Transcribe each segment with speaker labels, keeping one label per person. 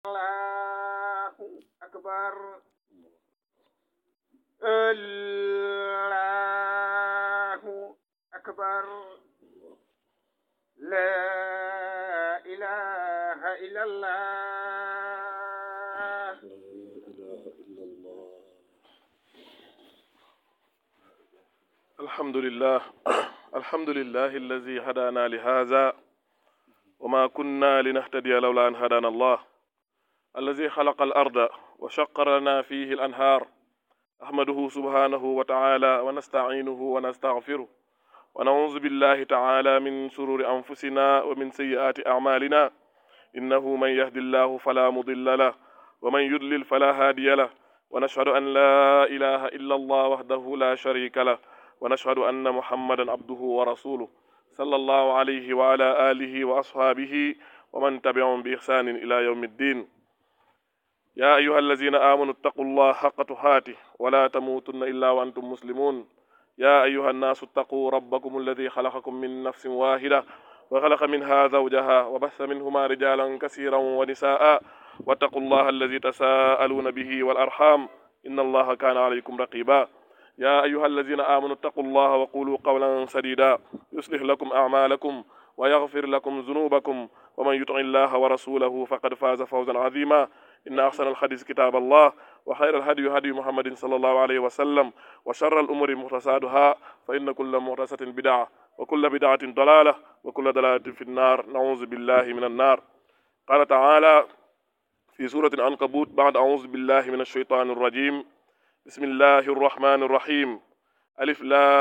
Speaker 1: allahu akbar allahu akbar la ilaha illallah
Speaker 2: الحمد لله الحمد لله الذي هدانا لهذا وما كنا لنهتدي لولا أن هدانا الله الذي خلق الأرض وشق لنا فيه الأنهار أحمده سبحانه وتعالى ونستعينه ونستغفره ونعوذ بالله تعالى من شرور أنفسنا ومن سيئات أعمالنا إنه من يهد الله فلا مضل له ومن يضلل فلا هادي له ونشهد أن لا إله إلا الله وحده لا شريك له ونشهد أن محمدا عبده ورسوله صلى الله عليه وعلى آله وأصحابه ومن تبعهم بإحسان إلى يوم الدين يا أيها الذين آمنوا اتقوا الله حق تقاته ولا تموتن إلا وأنتم مسلمون يا أيها الناس اتقوا ربكم الذي خلقكم من نفس واحدة وخلق منها زوجها وبث منهما رجالا كثيرا ونساء واتقوا الله الذي تساءلون به والأرحام إن الله كان عليكم رقيبا يا أيها الذين آمنوا اتقوا الله وقولوا قولا سديدا يصلح لكم أعمالكم ويغفر لكم ذنوبكم ومن يطع الله ورسوله فقد فاز فوزا عظيما إن أحسن الحديث كتاب الله وخير الهدي هدي محمد صلى الله عليه وسلم وشر الأمور محدثاتها فإن كل محدثة بدعة وكل بدعة ضلالة وكل ضلالة في النار نعوذ بالله من النار قال تعالى في سورة العنكبوت بعد أعوذ بالله من الشيطان الرجيم بسم الله الرحمن الرحيم ألف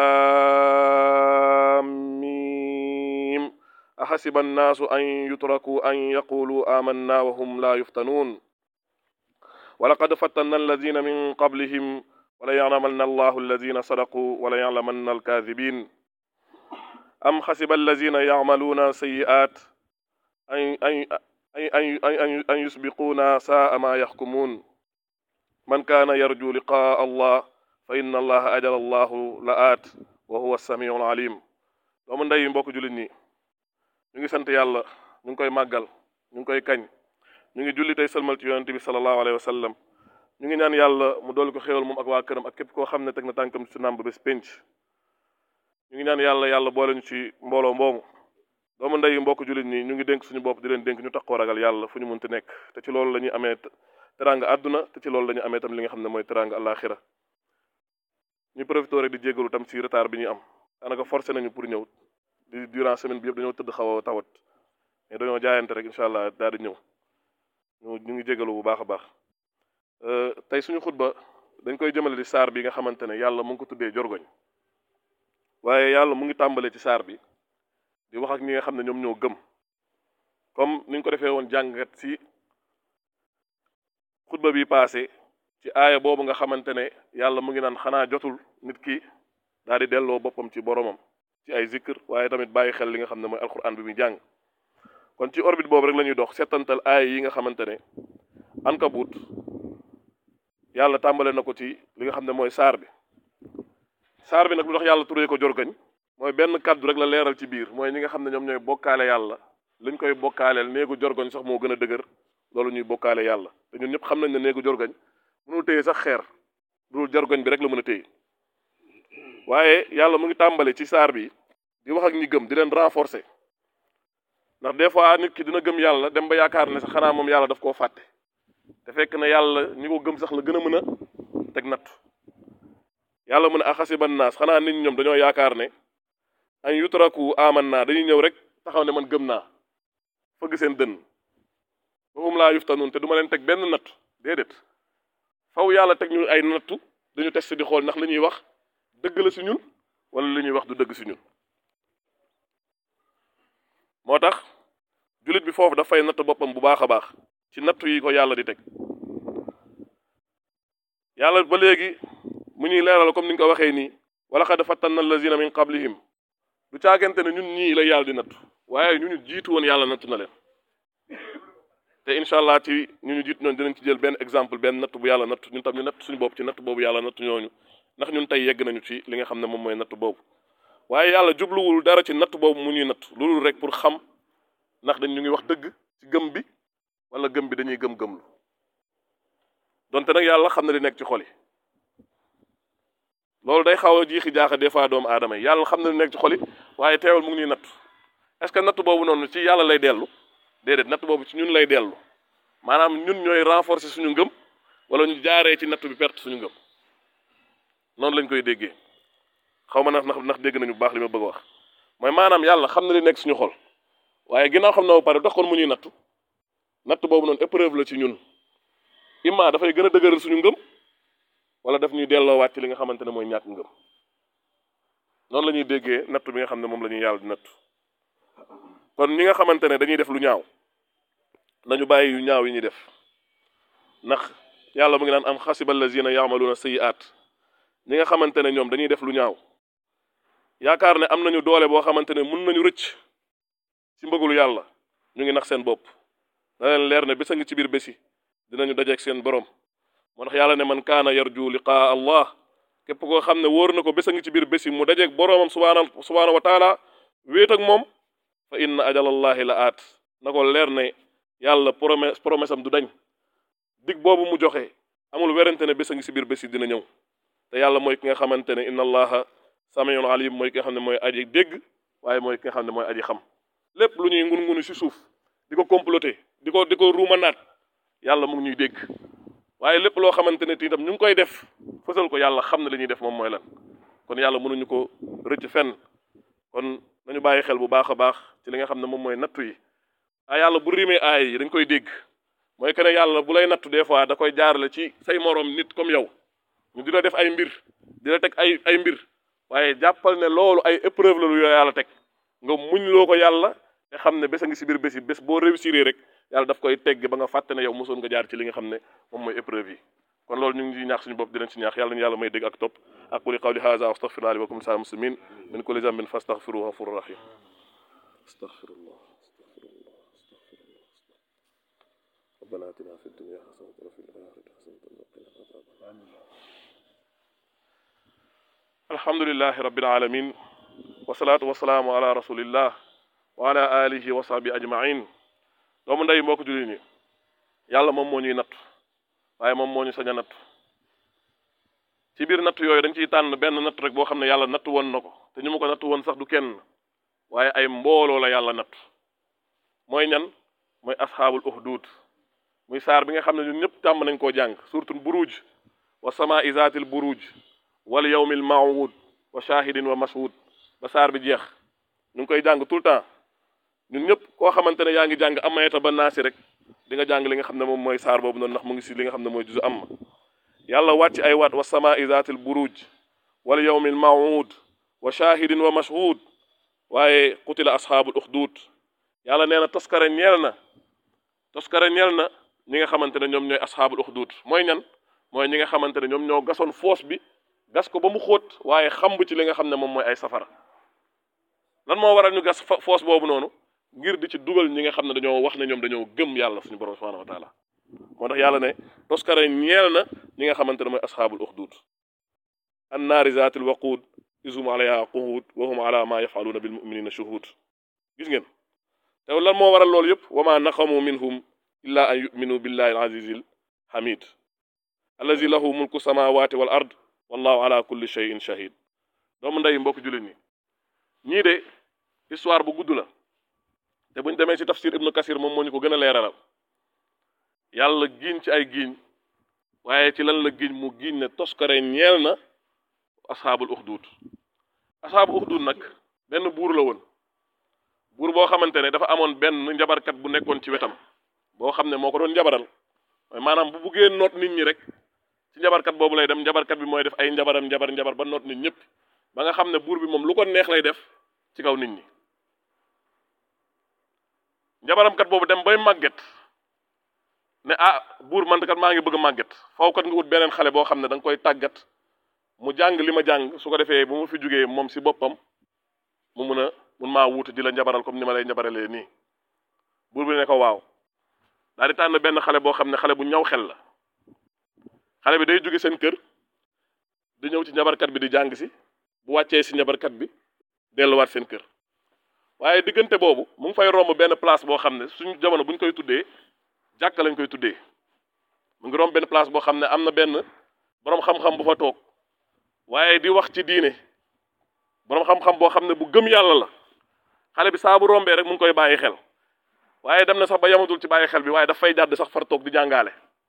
Speaker 2: لام ميم أحسب الناس أن يتركوا أن يقولوا آمنا وهم لا يفتنون ولقد فتنا الذين من قبلهم وليعلمن الله الذين صدقوا وليعلمن الكاذبين أم حسب الذين يعملون سيئات أن أن أن أن أن يسبقونا ساء ما يحكمون من كان يرجو لقاء الله فإن الله أجل الله لآت وهو السميع العليم doomu ndey mbokk jullit ñi ñu ngi sant yàlla ñu ngi koy màggal ñu ngi koy kañ ñu ngi julli tey sëlmal ci yonente bi sallallahu alayhi wa sallam ñu ngi ñaan yàlla mu dool ko xéewal moom ak waa këram ak képp koo xam ne teg na tànkam ci nàmb bés pénc ñu ngi ñaan yàlla yàlla boole ñu ci mbooloo mboomu doomu ndey mbokk jullit ñi ñu ngi dénk suñu bopp di leen dénk ñu taxoo ragal yàlla fu ñu munti nekk te ci loolu la ñuy amee teranga àdduna te ci loolu la ñu amee tam li nga xam ne mooy teranga àllaaxira ñu profité rek di jégalu tam ci retard bi ñuy am daanaka forcé nañu pour ñëw di durant semaine bi yëpp dañoo tëdd xaw a tawat mais dañoo jaayante rek incha allah daal di ñëw ñu ñu ngi jégalu bu baax a baax tey suñu xutba dañ koy jëmale di saar bi nga xamante ne yàlla mu ngi ko tuddee jorgoñ waaye yàlla mu ngi tàmbalee ci saar bi di wax ak ñi nga xam ne ñoom ñoo gëm comme ni ñu ko defee woon jàngat ci xutba bi passé ci aaya boobu nga xamante ne yàlla mu ngi naan xanaa jotul nit ki daal di delloo boppam ci boromam ci ay zikr waaye tamit bàyyi xel li nga xam ne mooy alquran bi muy jàng kon ci orbite boobu rek la ñuy dox settantal aaya yi nga xamante ne ankabut yàlla tàmbale na ko ci li nga xam ne mooy saar bi saar bi nag lu tax yàlla turee ko jorgañ mooy benn kàddu rek la leeral ci biir mooy ñi nga xam ne ñoom ñooy bokkaale yàlla liñ koy bokkaaleel néegu jorgoñ sax moo gën a dëgër loolu ñuy bokkaale yàlla te ñun ñëpp xam nañ ne néegu jorgoñ mënul téye sax xeer dul jorgoñ bi rek la mën a téye waaye yàlla mu ngi tàmbale ci saar bi di wax ak ñi gëm di leen renforcer ndax des fois nit ki dina gëm yàlla dem ba yaakaar ne sax xanaa moom yàlla daf koo fàtte te fekk ne yàlla ñi ko gëm sax la gën a mën a teg natt yàlla mu ne axasiban naas xanaa nit ñoom dañoo yaakaar ne an yutraku aman naa dañuy ñëw rek taxaw ne man gëm naa fëgg seen dënn wahum laa yuftanuun te du ma leen teg benn natt déedéet faw yàlla teg ñu ay nattu dañu test di xool ndax li ñuy wax dëgg la si ñun wala li ñuy wax du dëgg si ñun moo tax jullit bi foofu dafay natt boppam bu baax a baax ci nattu yi ko yàlla di teg yàlla ba léegi mu ñuy leeral comme ni nga ko waxee nii wala xad fattanna allazina min qablihim du caagante ne ñun ñii la yàlla di nattu waaye ñu ñu jiitu woon yàlla nattu na leen te incha allah ci ñu ñu jiitu noonu dinañ ci jël benn exemple benn natt bu yàlla nattu ñun tam ñu natt suñu bopp ci natt boobu yàlla nattu ñooñu ndax ñun tey yegg nañu ci li nga xam ne moom mooy natt boobu waaye yàlla jubluwul dara ci natt boobu mu ñuy natt loolu rek pour xam ndax dañ ñu ngi wax dëgg ci gëm bi wala gëm bi dañuy gëm-gëmlu donte nag yàlla xam na li nekk ci xol yi loolu day xaw a jiixi jaaxa des fois doomu aadama yi yàlla xam na li nekk ci xol yi waaye teewal mu ngi ñuy natt est-ce que natt boobu noonu ci yàlla lay dellu déedéet natt boobu ci ñun lay dellu maanaam ñun ñooy renforcer suñu ngëm wala ñu jaaree ci natt bi perte suñu ngëm noonu lañ koy déggee xaw ma ndax ndax dégg nañu bu baax li ma bëgg a wax mooy maanaam yàlla xam na li nekk suñu xol waaye ginnaaw xam na ba pare dox kon mu ñuy nattu natt boobu noonu épreuve la ci ñun imma dafay gën a dëgëral suñu ngëm wala daf ñuy delloowaat ci li nga xamante ne mooy ñàkk ngëm noonu la ñuy déggee natt bi nga xam ne moom la ñuy yàlla di natt kon ñi nga xamante ne dañuy def lu ñaaw nañu bàyyi yu ñaaw yi ñuy def ndax yàlla mu ngi naan am xasiba allazina yaamaluuna sayiaat ñi nga xamante ne ñoom dañuy def lu ñaaw yaakaar ne am nañu doole boo xamante ne mun nañu rëcc ci mbëgulu yàlla ñu ngi nax seen bopp na leen leer ne bés a ngi ci biir bési dinañu dajeek seen borom moo tax yàlla ne man kaana yarju liqaa allah képp koo xam ne wóor na ko bés a ngi ci biir bési mu dajeek boroomam subhaana subhaana wa taala wéet ak moom fa inna ajalallahi la aat na ko leer ne yàlla promesse promesse am du dañ dig boobu mu joxe amul werante ne bés a ngi ci biir bési dina ñëw te yàlla mooy ki nga xamante ne inna allaha samiun alim mooy ki nga xam ne mooy aji dégg waaye mooy ki nga xam ne mooy aji xam lépp lu ñuy ngun ngunu ci suuf di ko comploter di ko di ko ruuma naat yàlla mu ngi ñuy dégg waaye lépp loo xamante ne itam ñu ngi koy def fësal ko yàlla xam ne li ñuy def moom mooy lan kon yàlla mënuñu ko rëcc fenn kon nañu bàyyi xel bu baax a baax ci li nga xam ne moom mooy nattu yi ah yàlla bu rimee aay yi dañ koy dégg mooy que ne yàlla bu lay nattu des fois da koy jaarale ci say moroom nit comme yow ñu di la def ay mbir di la teg ay ay mbir waaye jàppal ne loolu ay épreuve la lu yàlla teg nga muñ loo ko yàlla te xam ne bés a ngi si biir bés yi bés boo réussir rek yàlla daf koy tegg ba nga fàtte ne yow mosoon nga jaar ci li nga xam ne moom mooy épreuve yi kon loolu ñu ngi ciy ñaax suñu bopp di leen ci ñaax yàlla ñu yàlla may dégg ak topp aquli qawli hadha astaghfirullah li wa lakum sa'il muslimin min kulli dhanbin fastaghfiruhu ghafurur rahim astaghfirullah astaghfirullah astaghfirullah ربنا آتنا في الدنيا حسنة وفي الآخرة حسنة وقنا عذاب النار الحمد لله رب العالمين والصلاة والسلام على رسول الله وعلى آله وصحبه أجمعين doomu ndey mbokk jullit ñi yàlla moom moo ñuy nattu waaye moom moo ñu sañ a nattu ci biir nattu yooyu dañ ciy tànn benn nattu rek boo xam ne yàlla nattu woon na ko te ñu ma ko nattu woon sax du kenn waaye ay mbooloo la yàlla nattu mooy ñan mooy asxaabul uxduud muy saar bi nga xam ne ñun ñëpp tàmm nañ koo jàng surtout buruj wa sama isaatil buruj wal yawmil mawud wa shahidin wa mashhud ba saar bi jeex ñu ngi koy jàng tout le temps ñun ñëpp koo xamante ne yaa ngi jàng amayata ba naasi rek di nga jàng li nga xam ne moom mooy saar boobu noonu ndax mu ngi si li nga xam ne mooy juzu am yàlla wàcc ay waat wa sama isaatil buruj wal yawmil mawud wa shahidin wa mashhud waaye qutila asxaabul uxduud yàlla nee na toskare ñeel na toskare ñeel na ñi nga xamante ne ñoom ñooy asxaabul uxduud mooy ñan mooy ñi nga xamante ne ñoom ñoo gasoon foos bi gas ko ba mu xóot waaye xamb ci li nga xam ne moom mooy ay safara lan moo waral ñu gas foos boobu noonu ngir di ci dugal ñi nga xam ne dañoo wax ne ñoom dañoo gëm yàlla suñu borom subhanahu wa taala moo tax yàlla ne toskare ñeel na ñi nga xamante ne mooy asxaabul uxduud annaari zaatil waquud isum alayha quhuud wa hum ala ma yafaluuna bil muminina shuhud gis ngeen te lan moo waral loolu yëpp wa ma naqamu minhum illa an yuminu billahi al azizil hamid allazi lahu mulku samawati wal ard wallahu ala kulli shay'in shahid doomu ndey mbokk jullit ñi ñii de histoire bu gudd la te buñ demee ci tafsir ibnu kasir moom moo ñu ko gën a leeralal yàlla giiñ ci ay giiñ waaye ci lan la giiñ mu giiñ ne toskare ñeel na asxaabul uxduud asxaabul uxduud nag benn buur la woon buur boo xamante ne dafa amoon benn njabarkat bu nekkoon ci wetam boo xam ne moo ko doon njabaral mooy maanaam bu buggee noot nit ñi rek ci njabarkat boobu lay dem njabarkat bi mooy def ay njabaram njabar njabar ba noot nit ñëpp ba nga xam ne buur bi moom lu ko neex lay def ci kaw nit ñi njabaramkat boobu dem bay màgget ne ah buur man kat maa ngi bëgg a màgget faw kat nga wut beneen xale boo xam ne da nga koy tàggat mu jàng li ma jàng su ko defee bu ma fi jugee moom si boppam mu mun a mun maa wuute di la njabaral comme ni ma lay njabaralee nii buur bi ne ko waaw daal di tànn benn xale boo xam ne xale bu ñaw xel la xale bi day jóge seen kër di ñëw ci njabarkat bi di jàng si bu wàccee si njabarkat bi delluwaat seen kër waaye diggante boobu mu ngi fay romb benn place boo xam ne suñu jamono bu ñu koy tuddee jàkka lañ koy tuddee mu ngi romb benn place boo xam ne am na benn boroom xam-xam bu fa toog waaye di wax ci diine boroom xam-xam boo xam ne bu gëm yàlla la xale bi saa bu rombee rek mu ngi koy bàyyi xel waaye dem na sax ba yamatul ci bàyyi xel bi waaye daf fay jàdd sax far toog di jàngaale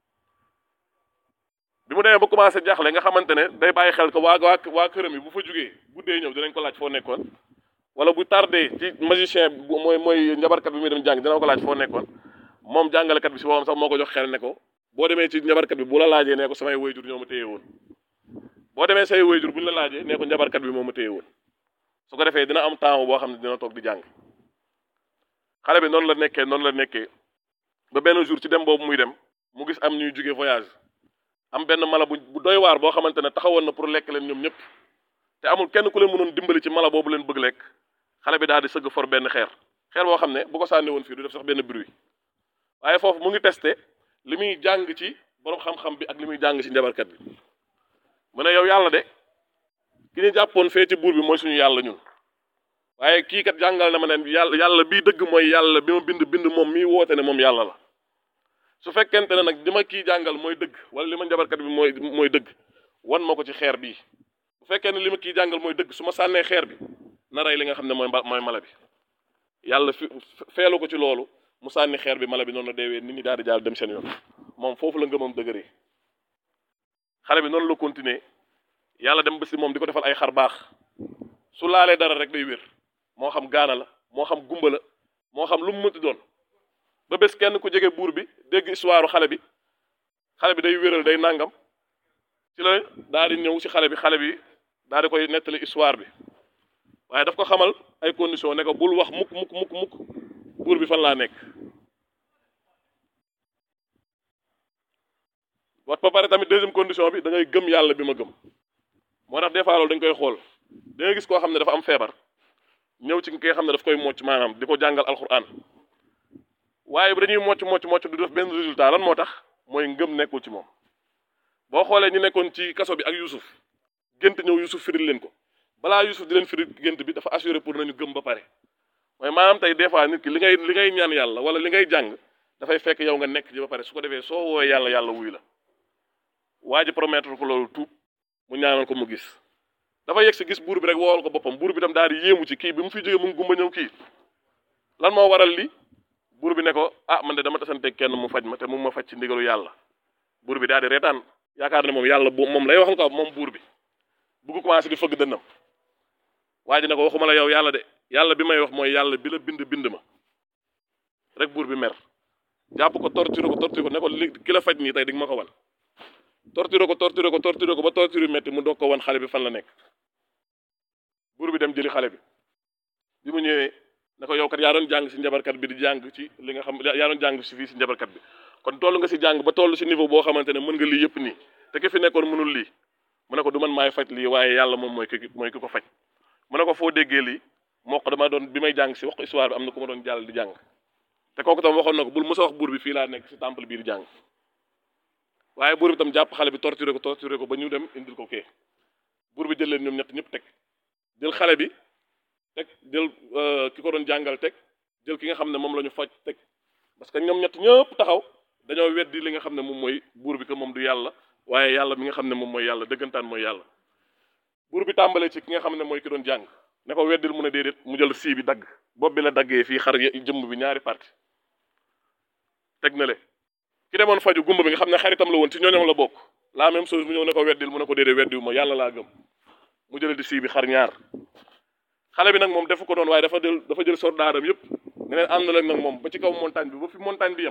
Speaker 2: bi mu demee ba commencé jaaxle nga xamante ne day bàyyi xel ko waa waa waa këram yi bu fa jugee guddee ñëw dinañ ko laaj foo nekkoon wala bu tardé ci magicien bu mooy mooy njabarkat bi muy dem jàng dina ko laaj foo nekkoon moom jàngalekat bi si boppam sax moo ko jox xel ne ko boo demee ci njabarkat bi bu la laajee nee ko samay wayjur ñoo ma téye woon boo demee say wayjur bu ñu la laajee nee ko njabarkat bi moo ma téye woon su ko defee dina am temps boo xam ne dina toog di jàng xale bi noonu la nekkee noonu la nekkee ba benn jour ci dem boobu muy dem mu gis am ñuy jóge voyage am benn mala bu bu doy waar boo xamante ne taxawoon na pour lekk leen ñoom ñëpp te amul kenn ku leen mënoon dimbali ci mala boobu leen bëgg lekk xale bi daal di sëgg for benn xeer xeer boo xam ne bu ko sànni woon fii du def sax benn bruit waaye foofu mu ngi testé li muy jàng ci borom xam-xam bi ak li muy jàng ci njabarkat bi mu ne yow yàlla de ki ñu jàppoon fee ci buur bi mooy suñu yàlla ñun waaye kii kat jàngal na ma ne yàlla yàlla bii dëgg mooy yàlla bi ma bind bind moom mii woote ne moom yàlla la su fekkente ne nag li ma kii jàngal mooy dëgg wala li ma njabarkat bi mooy mooy dëgg wan ma ko ci xeer bii bu fekkee ne li ma kii jàngal mooy dëgg su ma sànnee xeer bi na rey li nga xam ne mooy mooy mala bi yàlla fi feelu ko ci loolu mu sànni xeer bi mala bi noonu la deewee nit ñi daal di jaal dem seen yoon moom foofu la ngëmam dëgëree xale bi noonu la continuer yàlla dem ba si moom di ko defal ay xar baax su laalee dara rek day wér moo xam gaana la moo xam gumba la moo xam lu mu mënti doon ba bés kenn ku jege buur bi dégg histoire xale bi xale bi day wéral day nangam ci la daal di ñëw si xale bi xale bi daal di koy nettali histoire bi waaye daf ko xamal ay condition ne ko bul wax mukk mukk mukk mukk buur bi fan laa nekk wax ba pare tamit deuxième condition bi da ngay gëm yàlla bi ma gëm moo tax des fois loolu dañ koy xool da ngay gis koo xam ne dafa am feebar ñëw ci ki nga xam ne daf koy mocc maanaam di ko jàngal alxuraan waaye bi dañuy mocc mocc mocc du def benn résultat lan moo tax mooy ngëm nekkul ci moom boo xoolee ñu nekkoon ci kaso bi ak Youssouf gént ñëw Youssouf firil leen ko balaa Youssouf di leen firil gént bi dafa assuré pour nañu gëm ba pare mooy maanaam tey des fois nit ki li ngay li ngay ñaan yàlla wala li ngay jàng dafay fekk yow nga nekk ci ba pare su ko defee soo woowee yàlla yàlla wuy la waa ji promettre ko loolu tuub mu ñaanal ko mu gis dafa yegg si gis buur bi rek woowal ko boppam buur bi tam daal di yéemu ci kii bi mu fi jógee mu ngi gumba ñëw kii lan moo waral li buur bi ne ko ah man de dama tasante kenn mu faj ma te mu ma faj ci ndigalu yàlla buur bi daal di reetaan yaakaar ne moom yàlla bu moom lay waxal ko moom buur bi bugg commencé di fëgg dënnam waa ji ne ko waxuma la yow yàlla de yàlla bi may wax mooy yàlla bi la bind bind ma rek buur bi mer jàpp ko torturé ko torturé ko ne ko li ki la faj nii tey di nga ma ko wan torturé ko torturé ko torturé ko ba torturé metti mu doog ko wan xale bi fan la nekk buur bi dem jëli xale bi bi mu ñëwee ne ko yow kat yaa doon jàng si njabarkat bi di jàng ci li nga xam yaa doon jàng si fii si njabarkat bi kon toll nga si jàng ba toll si niveau boo xamante ne mën nga lii yëpp nii te ki fi nekkoon mënul lii mu ne ko du man maay faj lii waaye yàlla moom mooy ki mooy ki ko faj mu ne ko foo déggee lii moo ko dama doon bi may jàng si wax ko histoire bi am na ku ma doon jàll di jàng te kooku tam waxoon na ko bul mos a wax buur bi fii laa nekk si temple bii di jàng waaye buur bi tam jàpp xale bi torturé ko torturé ko ba ñu dem indil ko kee buur bi jël leen ñoom ñett ñëpp teg jël xale bi teg jël ki ko doon jàngal teg jël ki nga xam ne moom la ñu faj teg parce que ñoom ñett ñëpp taxaw dañoo weddi li nga xam ne moom mooy buur bi que moom du yàlla waaye yàlla mi nga xam ne moom mooy yàlla dëggantaan mooy yàlla buur bi tàmbalee ci ki nga xam ne mooy ki doon jàng ne ko weddil mu ne déedéet mu jël sii bi dagg bopp bi la daggee fii xar jëmm bi ñaari parti teg na le ki demoon faju gumba bi nga xam ne xaritam la woon ci ñooñam la bokk la même chose mu ñëw ne ko weddil mu ne ko déedéet weddiwu ma yàlla laa gëm mu jële di sii bi xar ñaar xale bi nag moom defu ko doon waaye dafa jël dafa jël soldaaram yëpp nga neen ànd leen nag moom ba ci kaw montagne bi ba fi montagne bi yem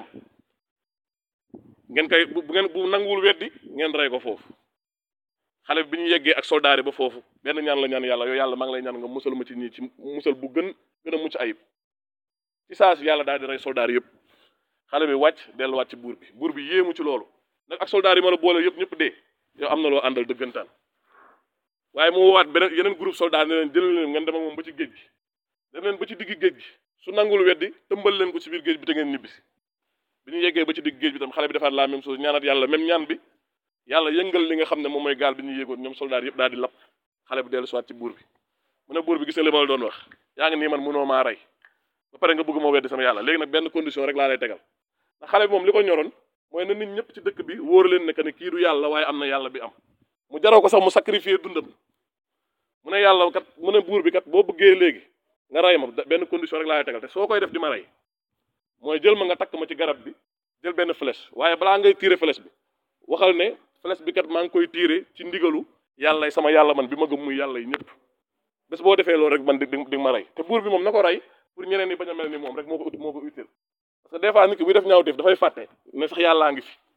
Speaker 2: ngeen koy bu ngeen bu nanguwul weddi ngeen rey ko foofu xale bi bi ñu yeggee ak soldaar yi ba foofu benn ñaan la ñaan yàlla yow yàlla maa ngi lay ñaan nga musal ma ci ñii ci musal bu gën gën a mucc ayib ci saa si yàlla daal di rey soldaar yëpp xale bi wàcc delluwaat ci buur bi buur bi yéemu ci loolu nag ak soldaar yi ma la boole yëpp ñëpp dee yow am na loo àndal dëggantaan waaye mu woowaat beneen yeneen groupe soldat ne leen jël leen ngeen dem ak moom ba ci géej gi dem leen ba ci digg géej gi su nangul weddi tëmbal leen ko ci biir géej bi te ngeen ñibbisi bi ñu yeggee ba ci digg géej bi tam xale bi defaat la même chose ñaanat yàlla même ñaan bi yàlla yëngal li nga xam ne moom mooy gaal bi ñu yéegoon ñoom soldat yëpp daal di lap xale bi dellu siwaat ci buur bi mu ne buur bi gis nga li ma la doon wax yaa ngi nii man mënoo maa rey ba pare nga bëgg ma weddi sama yàlla léegi nag benn condition rek laa lay tegal ndax xale bi moom li ko ñoroon mooy na nit ñëpp ci dëkk bi wóor leen ne que ne kii du yàlla waaye am na yàlla bi am mu jaroo ko sax mu sacrifier dundam mu ne yàlla kat mu ne buur bi kat boo bëggee léegi nga rey ma benn condition rek laa lay tegal te soo koy def di ma rey mooy jël ma nga takk ma ci garab bi jël benn flèche waaye balaa ngay tirer flèche bi waxal ne flèche bi kat maa ngi koy tirer ci ndigalu yàlla sama yàlla man bi ma gëm muy yàlla yi ñëpp bés boo defee loolu rek man di di ma rey te buur bi moom na ko rey pour ñeneen ñi bañ a mel ni moom rek moo ko ut moo ko utile parce que des fois nit ki buy def ñaaw def dafay fàtte ne sax yàllaa ngi fi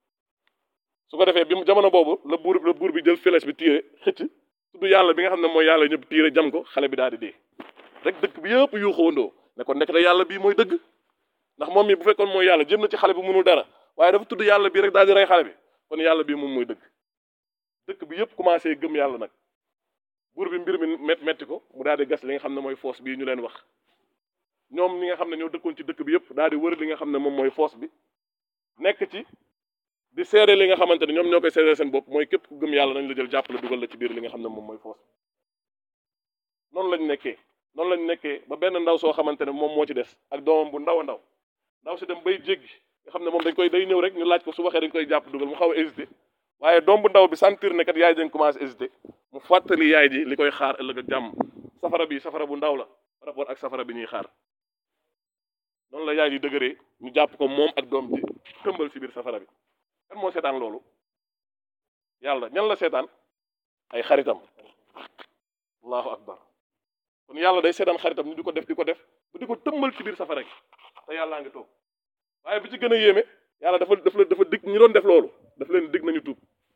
Speaker 2: su ko defee bi mu jamono boobu la buur la buur bi jël flèche bi tirer xëcc tudd yàlla bi nga xam ne mooy yàlla ñëpp tirer jam ko xale bi daal di dee rek dëkk bi yëpp yu xawandoo ne ko nekk da yàlla bii mooy dëgg ndax moom mi bu fekkoon mooy yàlla jëm na ci xale bi mënul dara waaye dafa tudd yàlla bii rek daal di rey xale bi kon yàlla bii moom mooy dëgg dëkk bi yëpp commencé gëm yàlla nag buur bi mbir mi met metti ko mu daal di gas li nga xam ne mooy foos bii ñu leen wax ñoom ñi nga xam ne ñoo dëkkoon ci dëkk bi yëpp daal di wër li nga xam ne moom mooy foos bi nekk ci di seede li nga xamante ne ñoom ñoo koy seede seen bopp mooy képp ku gëm yàlla nañ la jël jàppale dugal la ci biir li nga xam ne moom mooy foos bi noonu lañ nekkee noonu lañ nekkee ba benn ndaw soo xamante ne moom moo ci des ak doomam bu ndaw a ndaw ndaw si dem bay jéggi nga xam ne moom dañ koy day ñëw rek ñu laaj ko su waxee dañ koy jàpp dugal mu xaw a hésité waaye doom bu ndaw bi sentir ne kat yaay dañ commencé hésité mu fàttali yaay ji li koy xaar ëllëg ak jàmm safara bi safara bu ndaw la par rapport ak safara bi ñuy xaar noonu la yaay ji dëgëree ñu jàpp ko moom ak doom ji tëmbal ci biir safara bi kan moo seetaan loolu yàlla ñan la seetaan ay xaritam allahu akbar kon yàlla day seetaan xaritam ñu di ko def di ko def ba di ko tëmbal ci biir safara gi te yàllaa ngi toog waaye bi ci gën a yéeme yàlla dafa dafa dafa dig ñi doon def loolu daf leen dig nañu tuub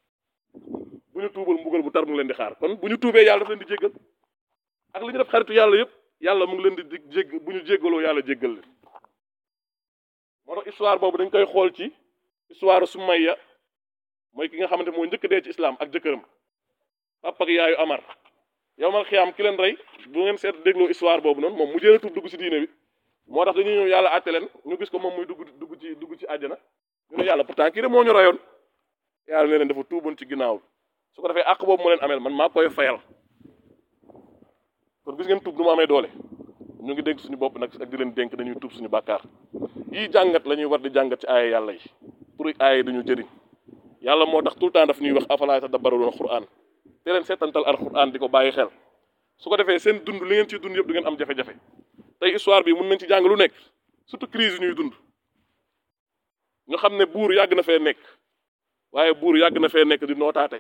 Speaker 2: bu ñu tuubal mbugal bu tar mu leen di xaar kon bu ñu tuubee yàlla daf leen di jéggal ak li ñu def xaritu yàlla yëpp yàlla mu ngi leen di dig jégg bu ñu jéggaloo yàlla jéggal leen moo tax histoire boobu dañ koy xool ci histoire Sumayya mooy ki nga xamante moo njëkk dee ci islam ak jëkkëram papa ak yaayu Amar yow mal xiyaam ki leen rey bu ngeen seet dégloo histoire boobu noonu moom mu jëlee tuub dugg ci diine bi moo tax dañuy ñëw yàlla àtte leen ñu gis ko moom muy dugg dugg ci dugg ci àjjana ñu ne yàlla pourtant kii de moo ñu rayoon yàlla ne leen dafa tuuboon ci ginnaaw su ko defee àq boobu mu leen ameel man maa koy fayal kon gis ngeen tuub nu mu amee doole ñu ngi dénk suñu bopp nag ak di leen dénk dañuy tuub suñu bàkkaar yii jàngat la ñuy war di jàngat ci aaya yàlla yi pour aaya yi dañu jëriñ yàlla moo tax tout le temps daf ñuy wax afalaa tadabbaruuna alquran te leen seetantal alquran di ko bàyyi xel su ko defee seen dund li ngeen ciy dund yëpp du ngeen am jafe-jafe tey histoire bi mun nañ ci jàng lu nekk surtout crise yi ñuy dund ñu xam ne buur yàgg na fee nekk waaye buur yàgg na fee nekk di nootaate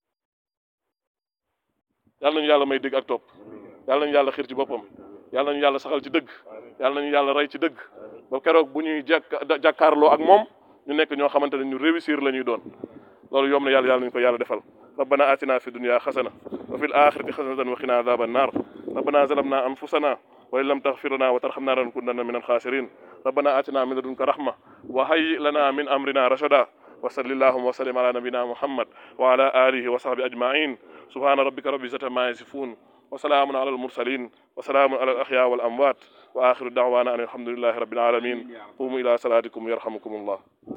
Speaker 2: yàlla nañu yàlla may dégg ak topp yàlla nañu yàlla xiir ci boppam yàlla nañu yàlla saxal ci dëgg yàlla nañu yàlla rey ci dëgg ba keroog bu ñuy jàkk jàkkaarloo ak moom ñu nekk ñoo xamante ne ñu réussir la ñuy doon loolu yom na yàlla yàlla nañu ko yàlla defal ربنا آتنا في الدنيا حسنة وفي الآخرة حسنة وقنا عذاب النار ربنا ظلمنا أنفسنا وإن لم تغفر لنا وترحمنا لنكونن من الخاسرين ربنا آتنا من لدنك رحمة وهيئ لنا من أمرنا رشدا وصل اللهم وسلم على نبينا محمد وعلى آله وصحبه أجمعين سبحان ربك رب العزة ما يصفون وسلام على المرسلين وسلام على الأحياء والأموات وآخر دعوانا أن الحمد لله رب العالمين قوموا إلى صلاتكم يرحمكم الله